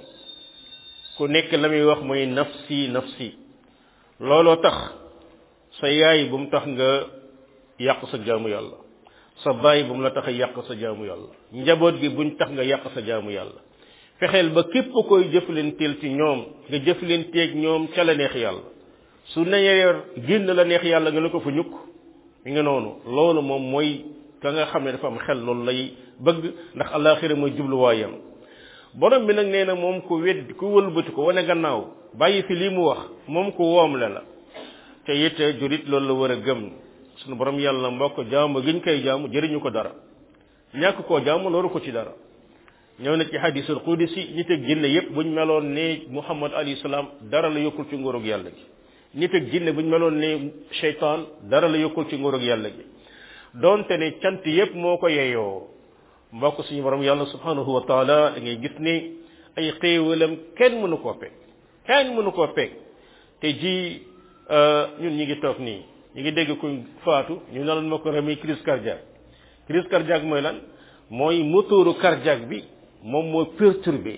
ku nekk la muy wax mooy nafsi nafsi looloo tax sa yaay bu mu tax nga yàq sa jaamu yàlla sa baay bu mu la tax a yàq sa jaamu yàlla njaboot gi buñ tax nga yàq sa jaamu yàlla fexeel ba képp koy jëflanteel ci ñoom nga jëflanteeg ñoom ca la neex yàlla su neyeer génn la neex yàlla nga ne ko fa ñukk mi nga noonu loolu moom mooy ka nga xam ne dafa am xel loolu lay bëgg ndax alaxira mooy jubluwaayam borom bi nag nee na moom ku wedd ku wëlbati ko wane gannaaw bàyyi fi lii mu wax moom ku woom la la te it jurit loolu la war a gëm sunu borom yàlla mbokk jaamu giñ koy jaamu jëriñu ko dara ñàkk koo jaamu loolu ko ci dara ñëw na ci hadisul qudsi nit ak jinne yépp buñ meloon ne muhammad alayhi salaam dara la yokkul ci nguurug yàlla gi nit ak jinne buñ meloon ne cheytaan dara la yokkul ci nguurug yàlla gi donte ne cant yépp moo ko yeyoo mbokk suñu borom yàlla subhanahu wa taala da ngay gis ne ay xéewalam kenn mënu koo peeg kenn mënu koo peeg te ji ñun ñi ngi toog nii ñu ngi dégg kuñ faatu ñu ne lan moo ko remis crise cardiaque crise cardiaque mooy lan mooy moteuru cardiaque bi moom moo perturbé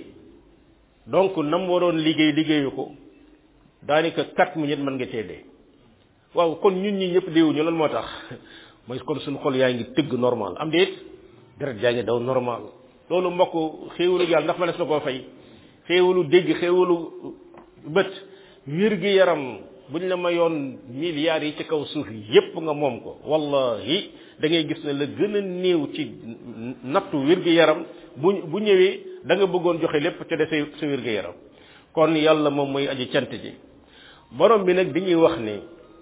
donc nam waroon liggéey liggéeyu ko daanaka quatre minutes mën nga cee dee waaw kon ñun ñi ñëpp deewuñu lan moo tax mooy kon suñu xol yaa ngi tëgg normal am déet deret yaa ngi daw normal loolu mbokk xéewalu yàlla ndax ma nes na koo fay xéewalu dégg xéewalu bët wér gi yaram buñ la mayoon milliards yi ci kaw suuf yépp nga moom ko wallahi da ngay gis ne la gën a néew ci nattu wér gi yaram bu bu ñëwee da nga bëggoon joxe lépp ca de sa sa wér gi yaram kon yàlla moom mooy aji cant ji borom bi nag dañuy wax ne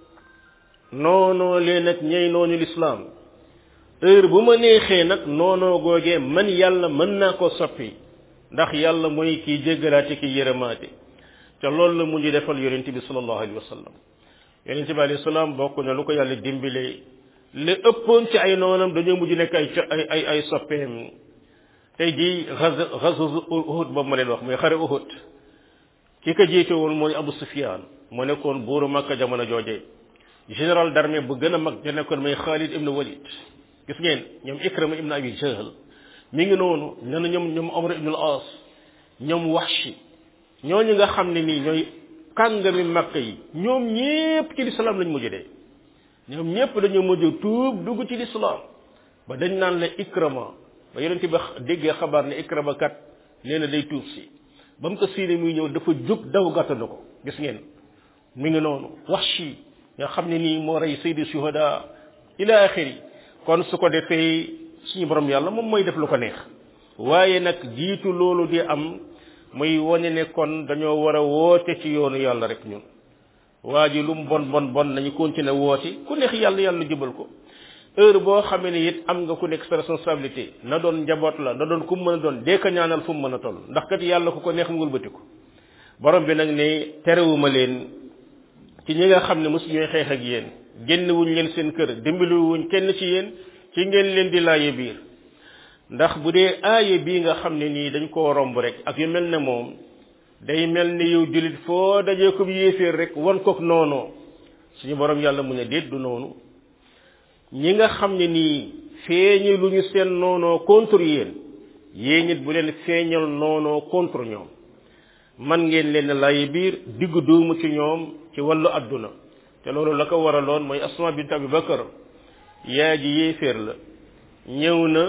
noonoo leen ak ñey noonu lislaam heure bu ma neexee nag noonoo googee man yàlla mën naa ko soppi ndax yàlla mooy kiy jéggalaate ki yërëmaate te loolu la mujj defal yonente bi sallallahu alayhi wa sallam yonente bi alayhi salaam bokk na lu ko yàlla dimbilee li ëppoon ci ay noonam dañoo mujj nekk ay ay ay ay soppeem tey jii xaz xazu uhud boobu ma leen wax muy xare uhud ki ko jiite woon mooy Abu Sufyan moo nekkoon buuru Makka jamono jooje général d'armée bu gën a mag ja nekkoon mooy Khalid ibn Walid gis ngeen ñoom Ikrama ibn Abi Jahl mi ngi noonu nee na ñoom ñoom Amr ibn al-As ñoom Wahshi ñooñu nga xam ne nii ñooy kàngami Makka yi ñoom ñépp ci lislaam lañ mujj dee ñoom ñépp dañoo mujj tuub dugg ci lislaam ba dañ naan la Ikrama ba yonente ba déggee xabaar ne Ikrama kat nee na day tuub si ba mu ko siine muy ñëw dafa jóg daw gàttandu ko gis ngeen mi ngi noonu Wahshi nga xam ne nii moo rey sayyidu shuhada ila axiri kon su ko defee suñu borom yàlla moom mooy def lu ko neex waaye nag jiitu loolu di am muy wane ne kon dañoo war a woote ci yoonu yàlla rek ñun waa ji lu mu bon bon bon nañu continuer woote ku neex yàlla yàlla jubal ko heure boo xamee ne it am nga ku nekk sa responsabilité na doon njaboot la na doon ku mu mën a doon dee ko ñaanal fu mu mën a toll ndax kat yàlla ku ko neex mu wëlbati ko borom bi nag ne terewuma leen ci ñi nga xam ne mosu ñooy xeex ak yéen génn wuñ leen seen kër dimbali wuñ kenn ci yéen ci ngeen leen di laaye biir ndax bu dee aaye bii nga xam ne nii dañ koo romb rek ak yu mel ne moom day mel ni yow jullit foo dajee ko yéeféer rek wan kook noonoo suñu borom yàlla mu ne déet du noonu ñi nga xam ne nii feeñi lu ñu seen noonoo contre yéen yéen it bu leen feeñal noonoo contre ñoom man ngeen leen laaye biir diggu doomu ci ñoom ci wàllu adduna te loolu la ko waraloon mooy asma bint abi bakar yaa ji yéeféer la ñëw na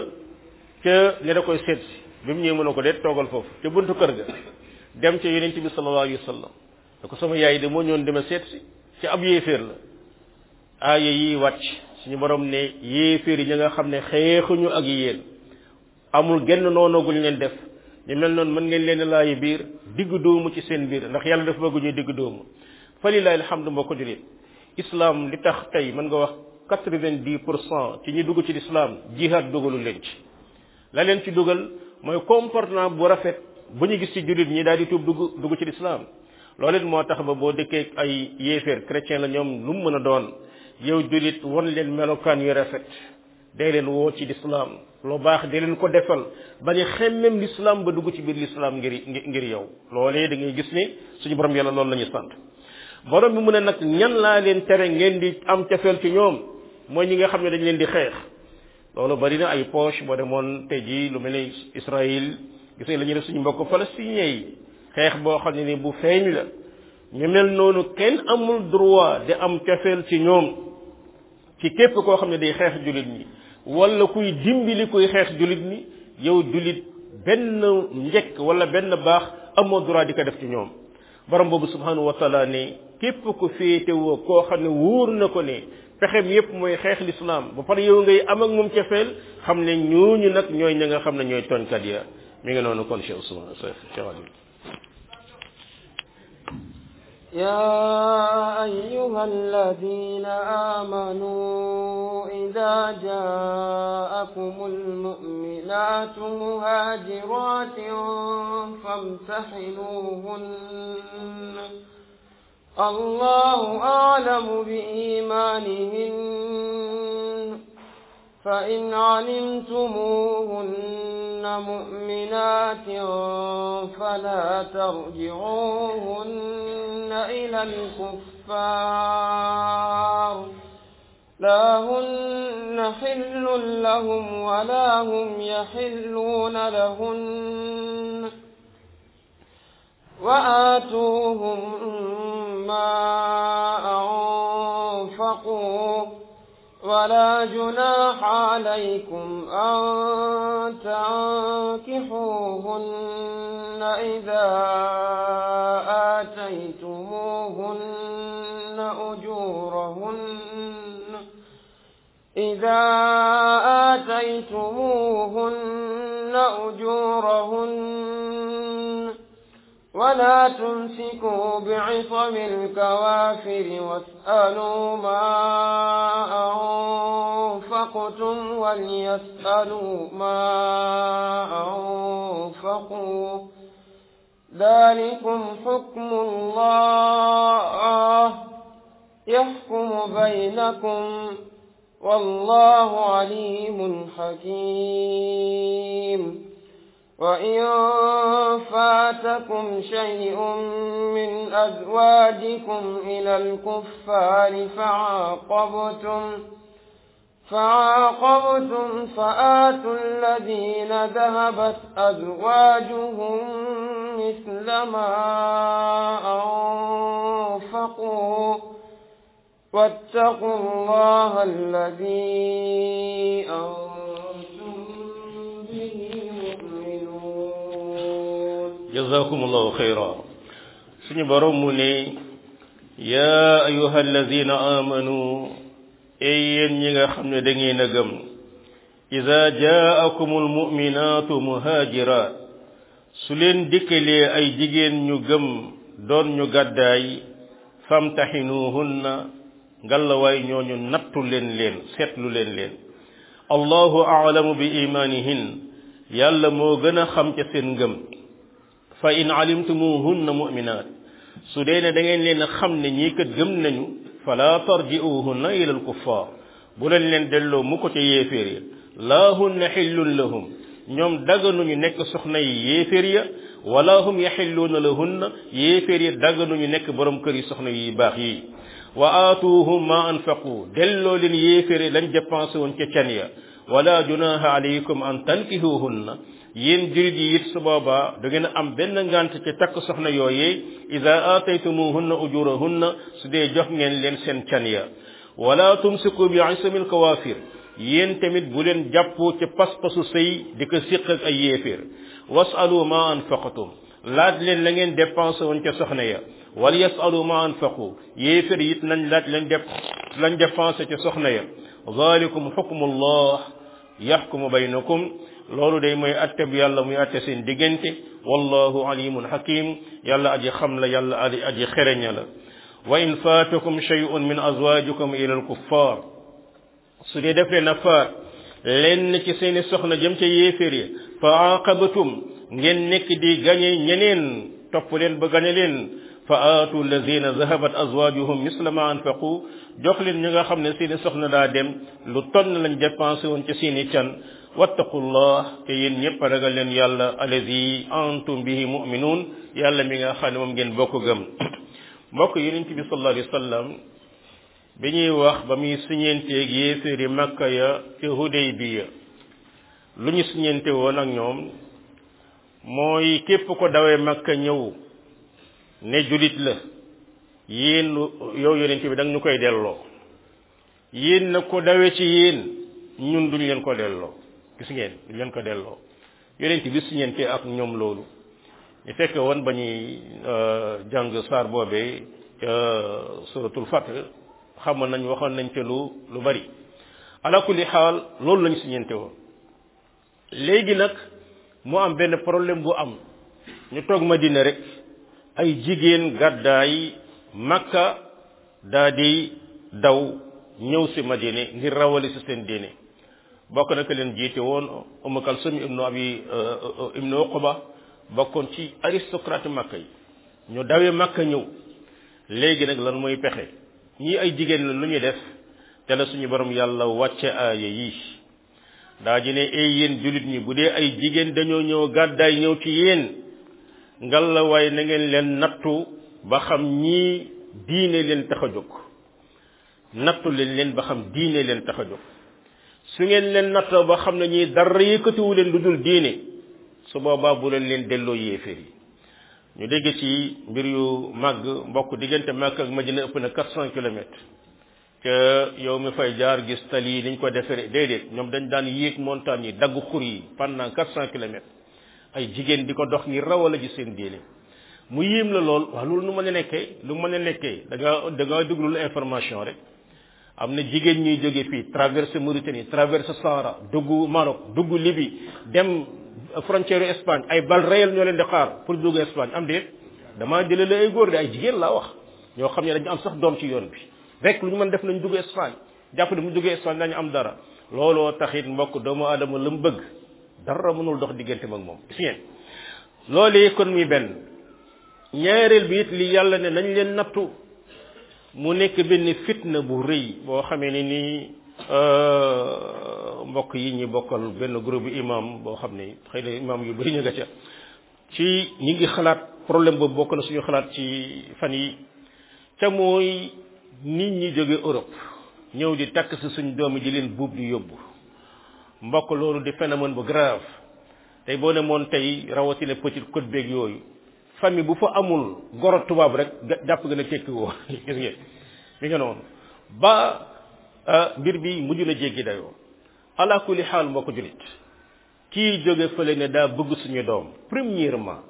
ca ne da koy seet si bi mu ñëw mën a ko deet toogal foofu te buntu kër ga dem ca yonent bi sallallahu alayhi wa sallam da ko sama yaay de moo ñoon dema seet si ci ab yéeféer la aaya yi wàcc suñu borom ne yéeféer yi ñi nga xam ne xeexuñu ak yéen amul genn noonu guñ leen def ñu mel noonu mën ngeen leen laayi biir diggu doomu ci seen biir ndax yàlla dafa bëgg ñuy diggu doomu fa lillahi alhamdu mboo ko julit islam li tax tey mën nga wax quatre-vingt-dix pour cent ci ñi dugg ci l'islam jihad dugalu leen ci la leen ci dugal mooy comportement bu rafet bu ñu gis ci jullit ñi daal di tuub dugg dugg ci l'islam loolu it moo tax ba boo dëkkee ay yéeféer chrétien la ñoom lu mu mën a doon yow jullit won leen melokaan yu rafet day leen woo ci l'islam lu baax day leen ko defal bañ a xemmem l'islam ba dugg ci biir l'islam ngir ngir yow loolee da ngay gis ni suñu borom yàlla loolu la ñu sant borom bi mu ne nag ñan laa leen tere ngeen di am cafeel ci ñoom mooy ñi nga xam ne dañ leen di xeex loolu bari na ay poche boo demoon tey jii lu mel ni Israël gis nga la ñuy def suñu mbokk palestiniens yi xeex boo xam ne ni bu feeñ la ñu mel noonu kenn amul droit di am cafeel ci ñoom ci képp koo xam ne day xeex jullit ñi wala kuy dimbali kuy xeex jullit ñi yow jullit benn njëkk wala benn baax amoo droit di ko def ci ñoom borom boobu subhanahu wa taala ne képp ku féetewoo koo xam ne wóor na ko ne pexem yépp mooy xeex lislaam ba pare yow ngay am ak moom cafeel xam ne ñooñu nag ñooy ña nga xam ne ñooy tooñkat ya mi ngi noonu kon Cheikh Ousmane Cheikh Ali يا أيها الذين آمنوا إذا جاءكم المؤمنات مهاجرات فامتحنوهن الله أعلم بإيمانهن فإن علمتموهن مؤمنات فلا ترجعوهن إلى الكفار لا هن حل لهم ولا هم يحلون لهن وآتوهم ما أنفقوا ولا جناح عليكم أن تنكحوهن إذا آتيتموهن أجورهن إذا آتيتموهن أجورهن ولا تمسكوا بعصم الكوافر واسألوا ما أنفقتم وليسألوا ما أنفقوا ذلكم حكم الله يحكم بينكم والله عليم حكيم وإن فاتكم شيء من أزواجكم إلى الكفار فعاقبتم فعاقبتم فآتوا الذين ذهبت أزواجهم مثل ما أنفقوا واتقوا الله الذي أنتم به مؤمنون jazakumullahu xayra suñu borom mu ne yaa ayuha alladina amanu ey yéen ñi nga xam ne da ngeen a gëm ida jaakum almuminaatu muhaajirat su leen dikkalee ay jigéen ñu gëm doon ñu gàddaay famtaxinuhunna ngallawaay ñooñu nattu leen leen seetlu leen leen allahu aalamu bi imaanihin yàlla moo gën a xam ca seen ngëm fa in alimtumuhunna muminat su dee ne da ngeen leen a xam ne ñii kat gëm nañu fala tarji'uhunna ila alkuffar bu leen leen delloo mu ko ca yéeféer ya laa hunna xillun lahum ñoom daganuñu nekk soxna yi yéeféer ya wala hum yaxilluuna lahunna yéeféer ya daganuñu nekk borom kër yi soxna yi baax yi wa aatuuhum ma anfaqu delloo leen yéeféer ya lañ dépensé woon ca can ya wala junaha alaykum an tankihuhunna yéen jurit yi it su boobaa da ngeen am benn ngant ci takk soxna yooyee ida aataytumuhunna ujurahunna su dee jox ngeen leen seen can ya wala tumsiku bi isamil kawafir yéen tamit bu leen jàppoo ci pas-pasu sëy di ko siq ak ay yéeféer wasalu ma anfaqatum laaj leen la ngeen dépensé woon ca soxna ya wala yasalu ma anfaqu yéeféer it nañ laaj lañ def lañ dépensé ca soxna ya zalikum xukmullah yaxkumu baynakum loolu day mooy atte bu yàlla muy atte seen diggante wallahu alimun hakim yàlla aji xam la yàlla aji aji xereña la wa in faatakum shay'un min azwajikum ila alkuffar su dee def leen a faat lenn ci seeni soxna jëm ca yéeféer ya fa aqabatum ngeen nekk di gañe ñeneen topp leen ba gañe leen fa aatu alladina zahabat azwajuhum misla ma anfaqu jox leen ñi nga xam ne seeni soxna daa dem lu tonn lañ dépensé woon ci seeni can wattaqullah te yéen ñëpp ragal leen yàlla alladi antum bihi muminuun yàlla mi nga xam ne moom ngeen bokk gëm mbokk yonent bi sallallahu alayhi wa sallam bi ñuy wax ba muy siñeenteeg yéeféeri makka ya ca Hudaybiya lu ñu siñeente woon ak ñoom mooy képp ko dawee makka ñëw ne julit la yéen yow yonent bi da nga ñu koy delloo yéen na ko dawee ci yéen ñun duñ leen ko delloo gis ngeen duñ leen ko delloo yonent bi siñeente ak ñoom loolu ñu fekke woon ba ñuy jàng saar boobee ca suratul fath xamoon nañ waxoon nañ ca lu lu bari ala kulli xaal loolu lañu siñeente woon léegi nag mu am benn problème bu am ñu toog Madina rek ay jigéen gàddaay makka daa di daw ñëw si Madina ngir rawale si seen diine bokk na ka leen jiite woon Umm Kalsum ibnu abi ibnu Uqba bokkoon ci aristocrate makka yi ñu dawee makka ñëw léegi nag lan mooy pexe ñii ay jigéen la lu ñu def te la suñu borom yàlla wàcce aaya yi daa ji ne ay yéen jullit ñi bu dee ay jigéen dañoo ñëw gàddaay ñëw ci yéen ngal la waaye na ngeen leen nattu ba xam ñii diine leen tax a jóg nattu leen leen ba xam diine leen tax a jóg su ngeen leen nattoo ba xam ne ñii dara yëkkatiwu leen lu dul diine su boobaa bu leen leen delloo yéeféer yi ñu dégg ci mbir yu màgg mbokk diggante Makka ak Madina ëpp na quatre cent kilomètres te yow mi fay jaar gis tali yi niñ ko defere déedéet ñoom dañ daan yéeg montagne yi dagg xur yi pendant quatre cent kilomètres ay jigéen di ko dox ngir rawala ji seen diine mu yéem la lool waaw loolu nu mën a nekkee lu mën a nekkee da nga da nga déglul information rek am na jigéen ñuy jóge fii traversé Mauritanie traversé Sahara dugg Maroc dugg Libye dem frontière Espagne ay bal réel ñoo leen di xaar pour dugg Espagne am déet damaa jëlee la ay góor de ay jigéen laa wax ñoo xam ne dañu am sax doom ci yoon bi rek lu ñu mën def nañ dugg Espagne jàpp ne mu duggee Espagne dañu am dara looloo taxit mbokk doomu aadama la mu bëgg dara mënul dox diggante ak moom gis ngeen loolu kon muy benn ñaareel bi it li yàlla ne nañ leen nattu mu nekk benn fitna bu rëy boo xamee ne nii mbokk yi ñi bokkal benn groupe imam boo xam ne xëy na imam yu bëri ñu nga ca ci ñi ngi xalaat problème boobu bokk na suñu xalaat ci fan yi ca mooy nit ñi jóge Europe ñëw di takk si suñ doomi di leen buub di yóbbu mbokk loolu di phénomène bu grave tey boo ne moon tey rawatina petite côte beeg yooyu famille bu fa amul goro tubaab rek jàpp nga ne tekki woo gis ngeen mi nga noonu ba mbir bi mujj na jéggi dayoo ala kulli xaal mbokk julit kii jóge fële ne daa bëgg suñu doom premièrement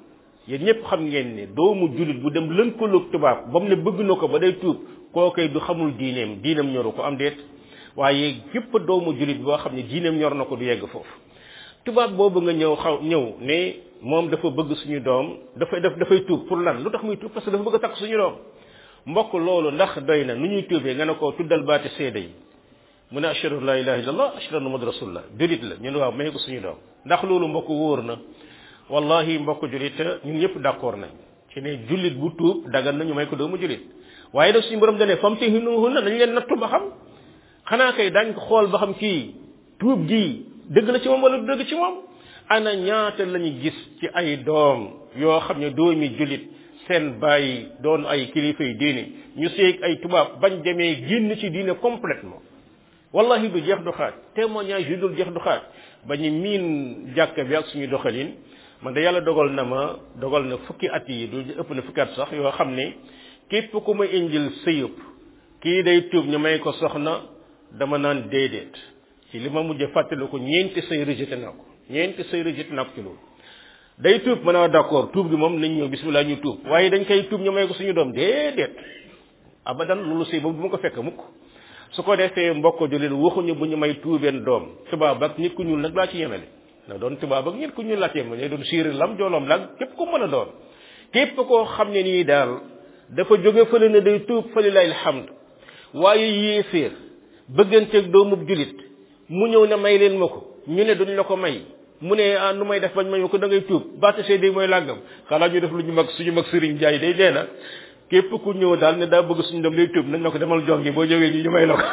yéen ñëpp xam ngeen ne doomu jullit bu dem lënkaloog tubaab ba mu ne bëgg na ko ba day tuub kookay du xamul diineem diineem ñoru ko am déet waaye képp doomu jullit boo xam ne diineem ñor na ko du yegg foofu tubaab boobu nga ñëw xaw ñëw ne moom dafa bëgg suñu doom dafay daf dafay tuub pour lan lu tax muy tuub parce que dafa bëgg a takk suñu doom mbokk loolu ndax doy na nu ñuy tuubee nga ne ko tuddal baati seede yi mu ne ashhadu an la ilaha illallah ashhadu anna muhammad rasulullah julit la ñu ne waaw may ko suñu doom ndax loolu mbokk wóor na wallahi mbokk julit ñun ñëpp d'accord nañ ci ne jullit bu tuub dagan na ñu may ko doomu julit waaye daf suñu borom dane fam tihinuhunna dañ leen nattu ba xam xanaa kay dañ ko xool ba xam kii tuub gi dëgg la ci moom wala du dëgg ci moom ana ñaata lañu gis ci ay doom yoo xam ne doomi julit seen bàyyi doon ay kilifa yi diine ñu seeg ay tubaab bañ demee génn ci diine complètement wallahi du jeex du xaaj témoignage yu dul jeex du xaaj ba ñu miin jàkka bi ak suñu doxalin man de yàlla dogal na ma dogal na fukki at yi du ëpp na fukki at sax yoo xam ne képp ku ma indil sëyëb kii day tuub ñu may ko soxna dama naan déedéet ci li ma mujj fàttali ko ñeenti sëy rejeté naa ko ñeenti sëy rejeté naa ko ci loolu day tuub mën a d'accord tuub gi moom nañ ñëw bismillah ñu tuub waaye dañ koy tuub ñu may ko suñu doom déedéet abadan loolu sëy boobu du ma ko fekk mukk su ko defee mbokk jullit waxuñu bu ñu may tuubeen doom tubaab ak nit ku ñuul nag laa ci yemale na doon tubaab ak nit ku ñuul laa ci yemale doon siiri lam jooloom laag képp ko mën a doon képp koo xam ne nii daal dafa jóge fële ne day tuub fa lillahi alhamd waaye yéeféer bëgganteeg doomub julit mu ñëw ne may leen ma ko ñu ne duñ la ko may mu ne ah nu may def bañ may ma ko da ngay tuub baata seede mooy làngam xanaa ñu def lu ñu mag suñu mag sëriñ jaay day dee na képp ku ñëw daal ne daa bëgg suñu dem lay tuub nañ la ko demal jongi boo ñëwee ñu ñu may la ko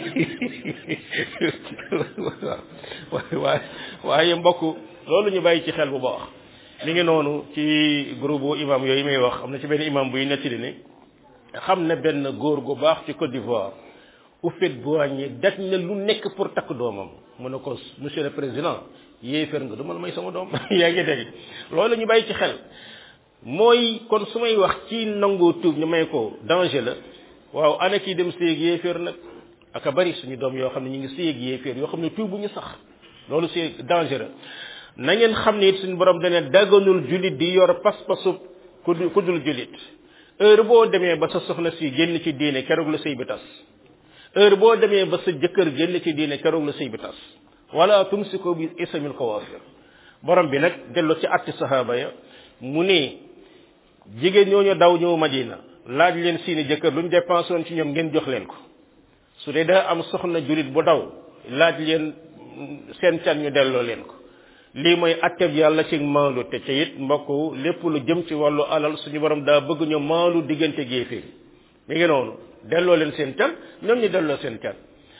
waaw waaye waaye mbokk loolu ñu bàyyi ci xel bu baax mi ngi noonu ci groupe imam yooyu may wax am na ci benn imam buy nettali ne xam na benn góor gu baax ci Côte d'Ivoire Houphouët-Boigny daj na lu nekk pour takk doomam mu ne ko monsieur le président yéeféer nga du ma la may sama doom yaa ngi dégg loolu ñu bàyyi ci xel mooy kon su may wax ci nangoo tuub ñu may ko danger la waaw ana kii dem séeg yéeféer nag aka bari suñu doom yoo xam ne ñu ngi séeg yéeféer yoo xam ne tuub bu ñu sax loolu c'est dangereux na ngeen xam ne it suñu borom dane daganul julit di yor pas-pasu ku ku dul julit heure boo demee ba sa soxna si génn ci diine keroog la sëy bi tas heure boo demee ba sa jëkkër génn ci diine keroog la sëy bi tas wala tumsiku bi isamil kawafir borom bi nag dellu ci atti sahaba ya mu ne jigéen ñooñu daw ñëw madina laaj leen seeni jëkkër lu ñu dépensé woon ci ñoom ngeen jox leen ko su dee daa am soxna julit bu daw laaj leen seen can ñu delloo leen ko lii mooy atteb yàlla ci maandu te ca it mbokk lépp lu jëm ci wàllu alal suñu borom daa bëgg ñu maandu diggante géeféer mi ngi noonu delloo leen seen can ñoom ñu delloo seen can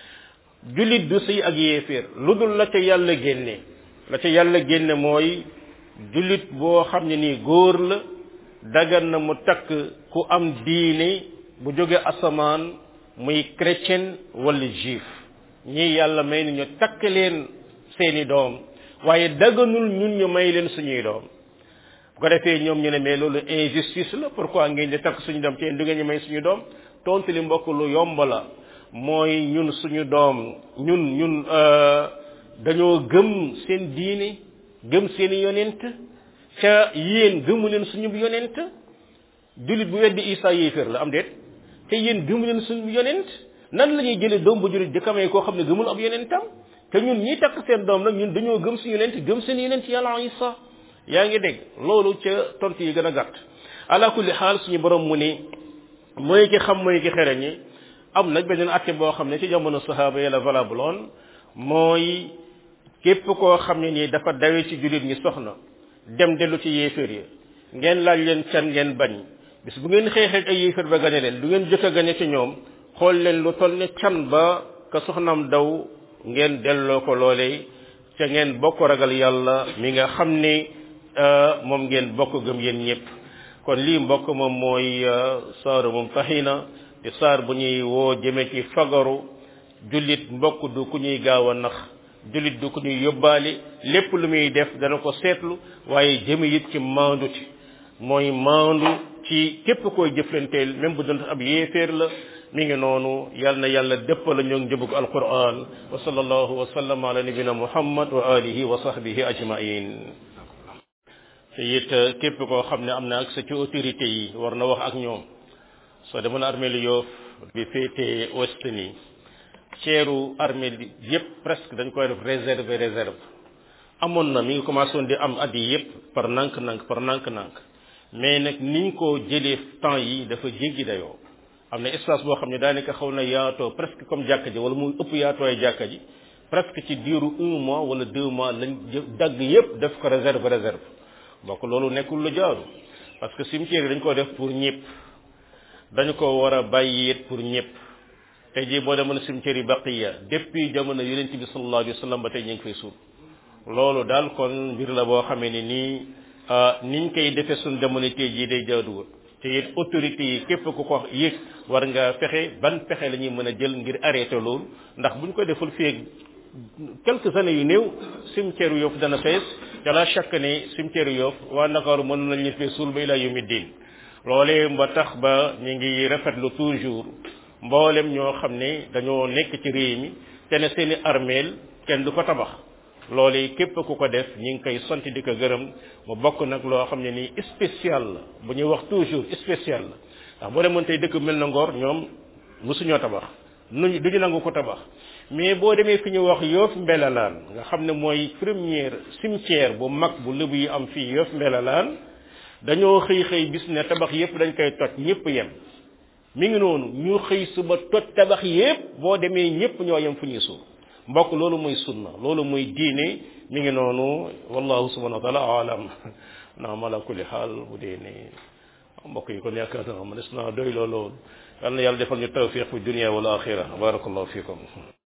jullit du sëy ak yéeféer lu dul la ca yàlla génne la ca yàlla génne mooy jullit boo xam ne nii góor la dagan na mu takk ku am diine bu jóge asamaan muy chrétien wala juif ñii yàlla may ni ñu takk leen seeni doom waaye daganul ñun ñu may leen suñuy doom bu ko defee ñoom ñu ne mais loolu injustice la pourquoi ngeen di takk suñu doom te du ngeen ñu may suñu doom tontu li mbokk lu yomb la mooy ñun suñu doom ñun ñun dañoo gëm seen diine gëm seen yonent ca yéen gëmu leen suñu yonent jullit bu weddi Isa yéeféer la am déet te yéen gëmu leen suñu yonent nan la ñuy jëlee doom bu jullit di kamee koo xam ne gëmul ab yonentam te ñun ñi takk seen doom nag ñun dañoo gëm suñu yonent gëm seen yonent yàlla Isa yaa ngi dégg loolu ca tontu yi gën a gàtt ala kulli xaal suñu borom mu ni mooy ki xam mooy ki xere ñi am nag beneen atte boo xam ne ci jamono sahaaba yi la valable woon mooy képp koo xam ne nii dafa dawe ci jullit ñi soxna dem dellu ci yéeféer yi ngeen laaj leen can ngeen bañ bis bu ngeen xeexee ay yéeféer ba gañe leen du ngeen jëkk a gañe ci ñoom xool leen lu toll ne can ba ka soxnaam daw ngeen delloo ko loolee ca ngeen bokk ragal yàlla mi nga xam ni moom ngeen bokk gëm yéen ñëpp kon lii mbokk moom mooy saaru moom taxina di saar bu ñuy woo jëme ci fagaru jullit mbokk du ku ñuy gaaw a nax jullit du ku ñuy yóbbaale lépp lu muy def dana ko seetlu waaye jëme it ci maanduti mooy maandu ci képp koy jëflanteel même bu doon ab yéeféer la mi ngi noonu yal na yàlla dëppala ñoo njëbug alquran wa sallallahu wa sallam ala nabina muhammad wa alihi wa sahbihi ajmain te it képp koo xam ne am na accès ci autorité yi war na wax ak ñoom soo demoon armée lu Yoff bi féetee ouest nii ceeru armée bi yépp presque dañ koy def réserve réserve amoon na mi ngi commencé woon di am at yi yépp par nank-nank par nank-nank mais nag niñ ko jëlee temps yi dafa jéggi dayoo am na espace boo xam ne daanaka xaw na yaatoo presque comme jàkka ji wala muy ëpp yaatooy jàkka ji presque ci diiru un mois wala deux mois lañ dagg yépp def ko réserve réserve bokk loolu nekkul lu jaaru parce que cimetière yi dañ ko def pour ñëpp dañu ko war a bàyyi it pour ñëpp tey jii boo demoon cimetière yi baqiya depuis jamono yonent bi sallallahu alayhi wa sallam ba tey ñu ngi fay suul loolu daal kon mbir la boo xamee ni nii niñ koy defee suñ jamono tey jii day jaaduwul te it autorités yi képp ku ko yëg war nga fexe ban pexe la ñuy mën a jël ngir arrêté loolu ndax buñ ko deful fii quelques années yu néew cimetière Yoff dana fees te la chaque ne cimetière Yoff waa Ndakaaru mën nañ leen fee suul ba ilaa yawmi diin loolee ba tax ba ñu ngi rafetlu toujours mboolem ñoo xam ne dañoo nekk ci réew mi te ne seeni armeel kenn du ko tabax loolee képp ku ko def ñi ngi koy sant di ko gërëm mu bokk nag loo xam ne nii spécial la bu ñuy wax toujours spécial la ndax boo demoon tey dëkk mel na Ngor ñoom mosuñoo tabax nuñ duñu nangu ko tabax mais boo demee fi ñu wax Yoff Mbelalaan nga xam ne mooy première cimetière bu mag bu lëbu yi am fii Yoff Mbelalaan dañoo xëy xëy bis ne tabax yépp dañ koy toj ñépp yem mi ngi noonu ñu xëy suba toj tabax yépp boo demee ñépp ñoo yem fu ñuy suul mbokk loolu mooy sunna loolu mooy diine mi ngi noonu wallahu subhanahu wa taala alam naam ala kulli xaal bu dee ne mbokk yi kon yaakaar naa ma des naa doy loolu yal na yàlla defal ñu tawfiq fi dunia wal axira barakallahu fikum